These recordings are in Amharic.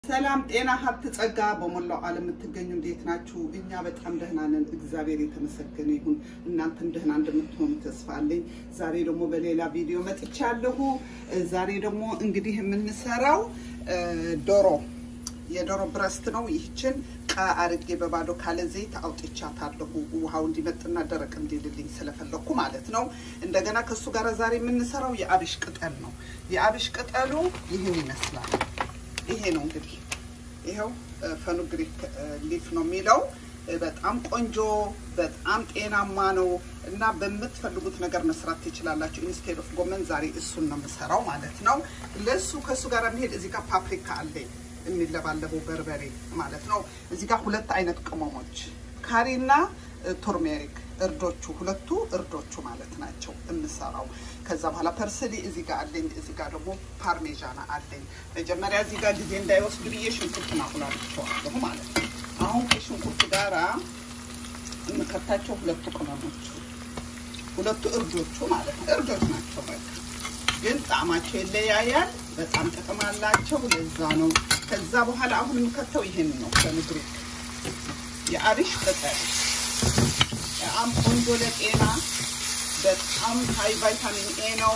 ሰላም ጤና ሀብት ጸጋ በሞላው ዓለም የምትገኙ እንዴት ናችሁ? እኛ በጣም ደህና ነን። እግዚአብሔር የተመሰገነ ይሁን። እናንተም ደህና እንደምትሆኑ ተስፋ አለኝ። ዛሬ ደግሞ በሌላ ቪዲዮ መጥቻለሁ። ዛሬ ደግሞ እንግዲህ የምንሰራው ዶሮ የዶሮ ብረስት ነው። ይህችን ቃ አርጌ በባዶ ካለ ዘይት አውጥቻታለሁ። ውሃው እንዲመጥና ደረቅ እንዲልልኝ ስለፈለኩ ማለት ነው። እንደገና ከእሱ ጋር ዛሬ የምንሰራው የአብሽ ቅጠል ነው። የአብሽ ቅጠሉ ይህን ይመስላል። ይሄ ነው እንግዲህ ይኸው ፈኑግሪክ ሊፍ ነው የሚለው። በጣም ቆንጆ በጣም ጤናማ ነው እና በምትፈልጉት ነገር መስራት ትችላላችሁ። ኢንስቴድ ኦፍ ጎመን ዛሬ እሱን ነው የምሰራው ማለት ነው። ለሱ ከእሱ ጋር የሚሄድ እዚህ ጋር ፓፕሪካ አለኝ የሚለባለበው በርበሬ ማለት ነው። እዚህ ጋር ሁለት አይነት ቅመሞች ካሪና ቱርሜሪክ እርዶቹ ሁለቱ እርዶቹ ማለት ናቸው የምሰራው። ከዛ በኋላ ፐርስሊ እዚህ ጋር አለኝ። እዚህ ጋር ደግሞ ፓርሜዣና አለኝ። መጀመሪያ እዚህ ጋር ጊዜ እንዳይወስድ ብዬ ሽንኩርቱን አቁላልቸዋለሁ ማለት ነው። አሁን ከሽንኩርቱ ጋራ የምከታቸው ሁለቱ ቅመሞቹ ሁለቱ እርዶቹ ማለት ነው። እርዶች ናቸው በቃ ግን ጣዕማቸው ይለያያል። በጣም ጥቅም አላቸው። ለዛ ነው። ከዛ በኋላ አሁን የምከተው ይሄን ነው ከምድሪክ የአብሽ ቅጠል በጣም ቆንጆ ለጤና በጣም ሀይ ቫይታሚን ኤ ነው።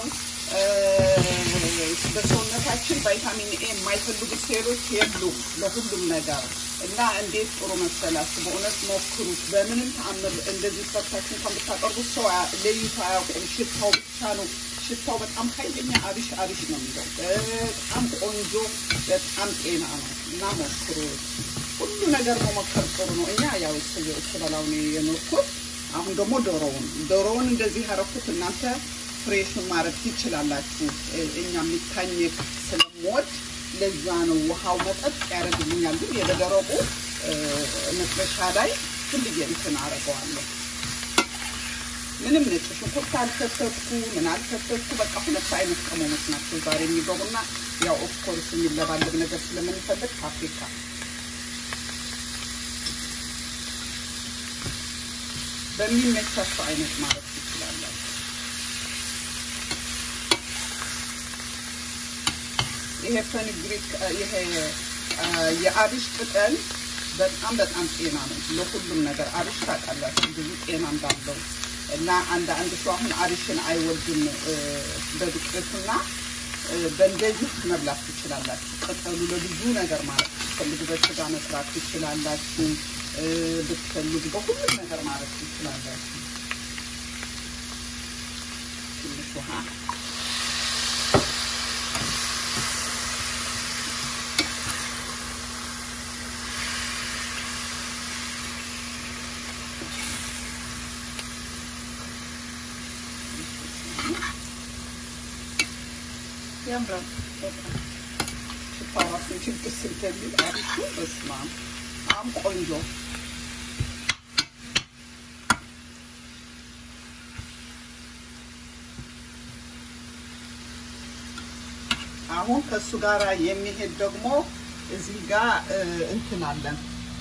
በሰውነታችን ቫይታሚን ኤ የማይፈልጉ ሴሎች የሉም ለሁሉም ነገር እና እንዴት ጥሩ መሰላችሁ። በእውነት ሞክሩት። በምንም ተአምር እንደዚህ ሰርታችሁ እንኳን ብታቀርቡት ሰው ለይቶ አያውቁም። ሽታው ብቻ ነው ሽታው በጣም ኃይለኛ አብሽ አብሽ ነው የሚለው። በጣም ቆንጆ በጣም ጤና ነው እና ሞክሩት። ሁሉ ነገር መሞከር ጥሩ ነው። እኛ ያው ስበላው ነው የኖርኩት። አሁን ደግሞ ዶሮውን ዶሮውን እንደዚህ ያረኩት እናንተ ፍሬሹን ማድረግ ትችላላችሁ። እኛ የሚታኘክ ስለምወድ ለዛ ነው ውሃው መጠጥ ያደርግልኛል። ግን የበደረቁ መጥበሻ ላይ ሁልዬ እንትን አደርገዋለሁ። ምንም ነጭ ሽንኩርት አልከተትኩ ምን አልከተትኩ። በቃ ሁለት አይነት ቅመሞች ናቸው ዛሬ የሚገቡና ያው ኦፍኮርስ የሚለባለብ ነገር ስለምንፈልግ ፓፕሪካ በሚመቻቸው አይነት ማለት ትችላላችሁ። ይሄ ፈንግሪክ ይሄ የአብሽ ቅጠል በጣም በጣም ጤና ነው ለሁሉም ነገር። አብሽ ታውቃላችሁ ብዙ ጤና እንዳለው እና አንድ አንድ ሰው አሁን አብሽን አይወድም በዱቄቱና በእንደዚህ መብላት ትችላላችሁ። ቅጠሉ ለብዙ ነገር ማለት ትፈልጉ በስጋ መስራት ትችላላችሁ። ብትፈልጉ በሁሉም ነገር ማለት ትችላላችሁ። ትንሽ ውሃ ያምራል። ሽታው ራሱ ችግር ስልተሚል አሪፉ በስመ አብ በጣም ቆንጆ አሁን ከእሱ ጋር የሚሄድ ደግሞ እዚህ ጋር እንትን አለን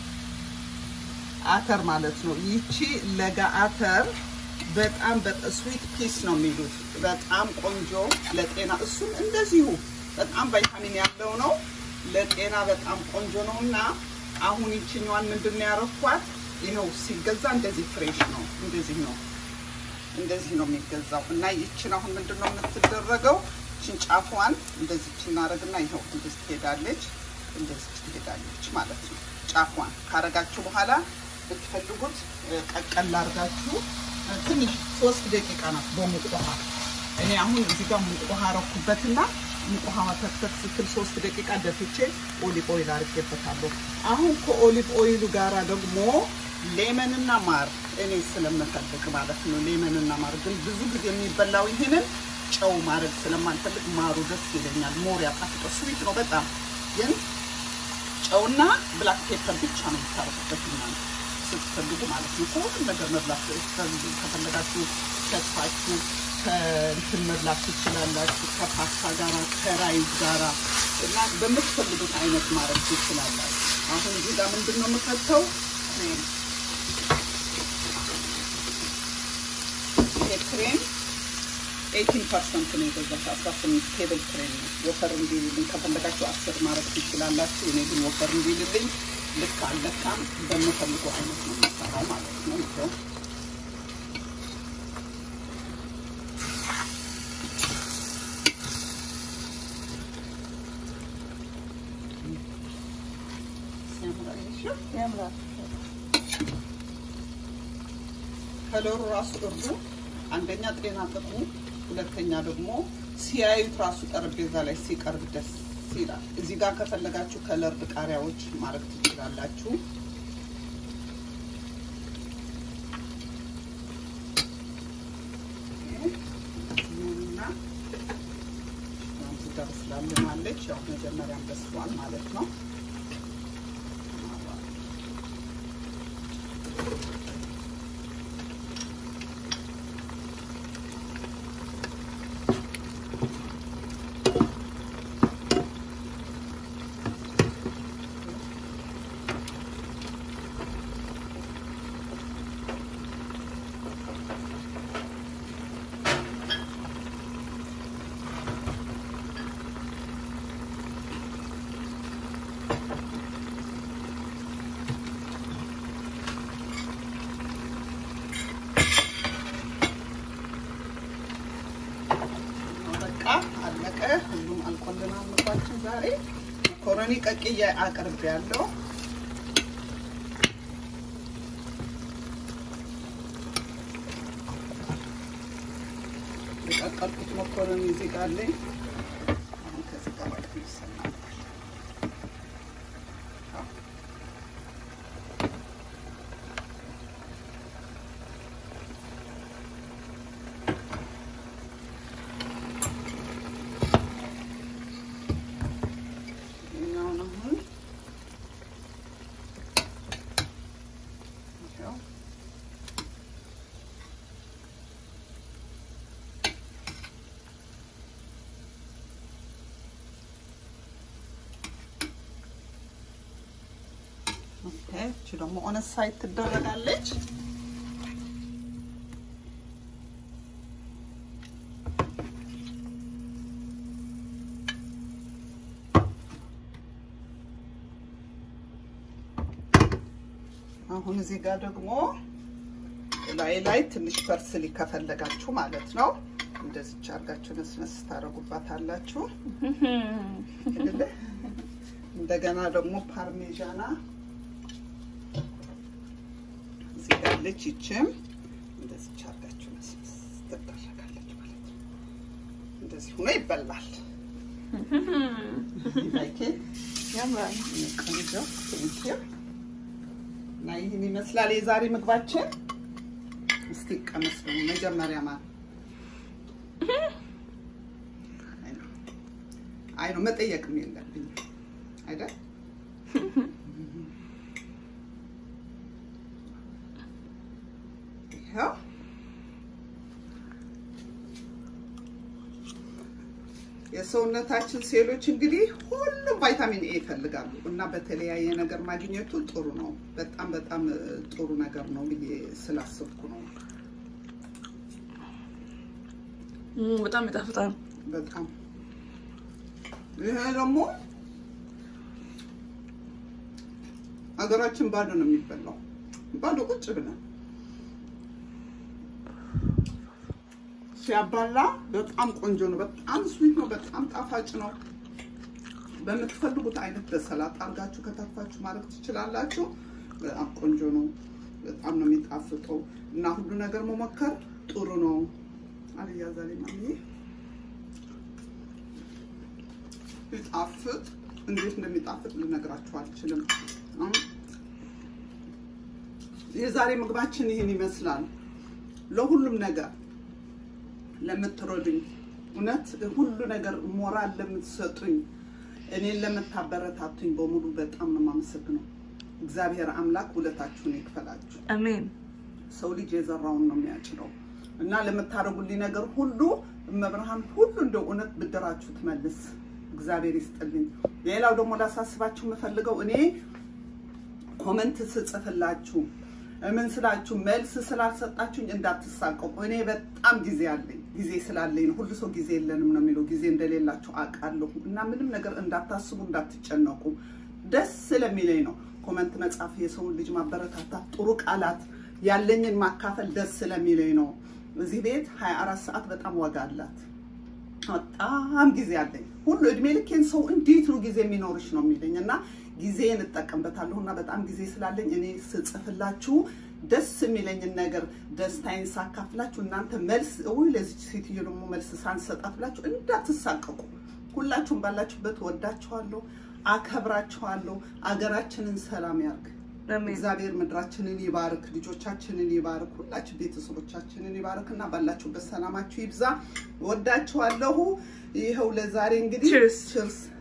አተር ማለት ነው። ይቺ ለጋ አተር በጣም ስዊት ፒስ ነው የሚሉት። በጣም ቆንጆ ለጤና እሱም እንደዚሁ በጣም ቫይታሚን ያለው ነው። ለጤና በጣም ቆንጆ ነው እና አሁን ይችኛዋን ምንድን ነው ያረኳት? ይኸው ሲገዛ እንደዚህ ፍሬሽ ነው። እንደዚህ ነው እንደዚህ ነው የሚገዛው እና ይችን አሁን ምንድን ነው የምትደረገው? ይችን ጫፏን እንደዚህ እናደርግና ይኸው እንደዚህ ትሄዳለች፣ እንደዚህ ትሄዳለች ማለት ነው። ጫፏን ካረጋችሁ በኋላ ብትፈልጉት ቀቀል አድርጋችሁ ትንሽ ሶስት ደቂቃ ናት በሙቅ ውሃ። እኔ አሁን እዚህ ጋር ሙቅ ውሃ አረኩበትና ሙቅ ውሃ መተክተክ ስትል ሶስት ደቂቃ ደፍቼ ኦሊቭ ኦይል አድርጌበታለሁ። አሁን ከኦሊቭ ኦይሉ ጋራ ደግሞ ሌመንና ማር እኔ ስለምፈልግ ማለት ነው። ሌመንና ማር ግን ብዙ ጊዜ የሚበላው ይህንን ጨው ማድረግ ስለማልፈልግ ማሩ ደስ ይለኛል። ሞር ያጣፍጠ ስዊት ነው በጣም ግን ጨውና ብላክ ፔፐር ብቻ ነው የምታረጉበት እናንተ ስትፈልጉ ማለት ነው። ከሁሉም ነገር መብላት ከፈለጋችሁ ከስፋችሁ ከእንትን መብላት ትችላላችሁ። ከፓስታ ጋራ ከራይዝ ጋራ እና በምትፈልጉት አይነት ማድረግ ትችላላችሁ። አሁን እዚህ ጋር ምንድን ነው የምከተው ክሬም ይሄ ክሬም ኤይቲን ፐርሰንት ነው የገዛሁት። አስራ ስምንት ቴብል ክሬም ነው። ወፈር እንዲልልኝ ከፈለጋችሁ አስር ማድረግ ትችላላችሁ። እኔ ግን ወፈር እንዲልልኝ ልክ አለካም በምፈልገው አይነት ነው የምሰራው ማለት ነው። ይኸው ያምራል። ከለሩ ራሱ እርዱ አንደኛ ጤና ጥቅሙ፣ ሁለተኛ ደግሞ ሲያዩት ራሱ ጠረጴዛ ላይ ሲቀርብ ደስ ይላል። እዚህ ጋር ከፈለጋችሁ ከለርድ ቃሪያዎች ማድረግ ትችላላችሁ። እና እዚህ ጋር ስላለማለች ያው መጀመሪያም በስሏል ማለት ነው። በቃ አለቀ። ሁሉም አልቆልናል ምግባችን ዛሬ መኮረኒ ቀቅዬ አቅርቤ ያለው የቀቀልኩት መኮረኒ እዚህ ጋር አለኝ። አሁን ከዚህ ጋር በቃ ይሰናል። ይኸኛውን አሁን ይኸው ኦኬ፣ እቺ ደግሞ ኦን ሳይድ ትደረጋለች። አሁን እዚህ ጋር ደግሞ ላይ ላይ ትንሽ ፐርስሊ ከፈለጋችሁ ማለት ነው እንደዚች አድርጋችሁ ነስነስ ታደርጉባታላችሁ። አይደለ? እንደገና ደግሞ ፓርሜዣና እዚህ ጋር አለች። ይችም እንደዚች አድርጋችሁ ነስነስ ትደረጋለች ማለት ነው። እንደዚህ ሆኖ ይበላል። ላይክ ያምራል። ቆንጆ ቴንኪው። እና ይህን ይመስላል የዛሬ ምግባችን። እስቲ ቀመስ ነው መጀመሪያ ማ አይ ነው መጠየቅም የለብኝም አይደል? ይኸው የሰውነታችን ሴሎች እንግዲህ ሁሉም ቫይታሚን ኤ ይፈልጋሉ እና በተለያየ ነገር ማግኘቱ ጥሩ ነው። በጣም በጣም እ, ጥሩ ነገር ነው ብዬ ስላሰብኩ ነው። እም፣ በጣም ይጣፍጣል። በጣም ይሄ ደግሞ ሀገራችን ባዶ ነው የሚበላው፣ ባዶ ቁጭ ብለን ሲያባላ በጣም ቆንጆ ነው። በጣም ስዊት ነው። በጣም ጣፋጭ ነው። በምትፈልጉት አይነት በሰላጣ አድርጋችሁ ከተፋችሁ ማድረግ ትችላላችሁ። በጣም ቆንጆ ነው። በጣም ነው የሚጣፍጠው እና ሁሉ ነገር መሞከር ጥሩ ነው። አልያ ዛሬ ማሚ ሲጣፍጥ እንዴት እንደሚጣፍጥ ልነግራችሁ አልችልም። አሁን የዛሬ ምግባችን ይህን ይመስላል። ለሁሉም ነገር ለምትረዱኝ እውነት ሁሉ ነገር ሞራል ለምትሰጡኝ እኔን ለምታበረታቱኝ በሙሉ በጣም ነው የማመሰግነው። እግዚአብሔር አምላክ ውለታችሁን ይክፈላችሁ። አሜን። ሰው ልጅ የዘራውን ነው የሚያጭደው እና ለምታደርጉልኝ ነገር ሁሉ እመብርሃን ሁሉ እንደ እውነት ብድራችሁ ትመልስ። እግዚአብሔር ይስጥልኝ። ሌላው ደግሞ ላሳስባችሁ የምፈልገው እኔ ኮመንት ስጽፍላችሁ ምን ስላችሁ መልስ ስላልሰጣችሁኝ እንዳትሳቀቁ። እኔ በጣም ጊዜ አለኝ። ጊዜ ስላለኝ ነው። ሁሉ ሰው ጊዜ የለንም ነው የሚለው። ጊዜ እንደሌላችሁ አውቃለሁ እና ምንም ነገር እንዳታስቡ፣ እንዳትጨነቁ። ደስ ስለሚለኝ ነው ኮመንት መጻፍ፣ የሰውን ልጅ ማበረታታት፣ ጥሩ ቃላት ያለኝን ማካፈል ደስ ስለሚለኝ ነው። እዚህ ቤት 24 ሰዓት በጣም ዋጋ አላት። በጣም ጊዜ አለኝ። ሁሉ እድሜ ልኬን ሰው እንዴት ነው ጊዜ የሚኖርሽ ነው የሚለኝ እና ጊዜን እጠቀምበታለሁ እና በጣም ጊዜ ስላለኝ እኔ ስጽፍላችሁ ደስ የሚለኝን ነገር ደስታዬን ሳካፍላችሁ እናንተ መልስ ወይ ለዚች ሴትዮ ደግሞ መልስ ሳንሰጣት ብላችሁ እንዳትሳቀቁ። ሁላችሁም ባላችሁበት ወዳችኋለሁ፣ አከብራችኋለሁ። አገራችንን ሰላም ያርግ። አሜን። እግዚአብሔር ምድራችንን ይባርክ፣ ልጆቻችንን ይባርክ፣ ሁላችን ቤተሰቦቻችንን ይባርክ እና ባላችሁበት ሰላማችሁ ይብዛ። ወዳችኋለሁ። ይኸው ለዛሬ እንግዲህ Cheers. ችርስ